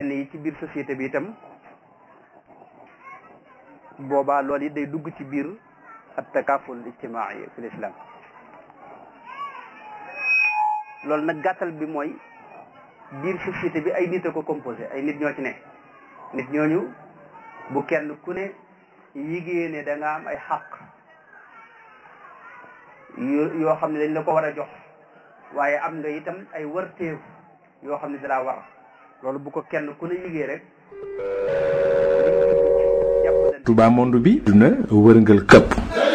yenn yi ci biir société bi itam boobaa loolu it day dugg ci biir at takaful ijtimaai fi l'islam loolu nag gàttal bi mooy biir société bi ay nit a ko composé ay nit ñoo ci ne nit ñooñu bu kenn ku ne yigée ne da nga am ay xaq yoo xam ne dañ la ko war a jox waaye am nga itam ay warteef yoo xam ne dalaa war loolu bu ko kenn ku ne yigée rek Touba monde bi duna wërngal këpp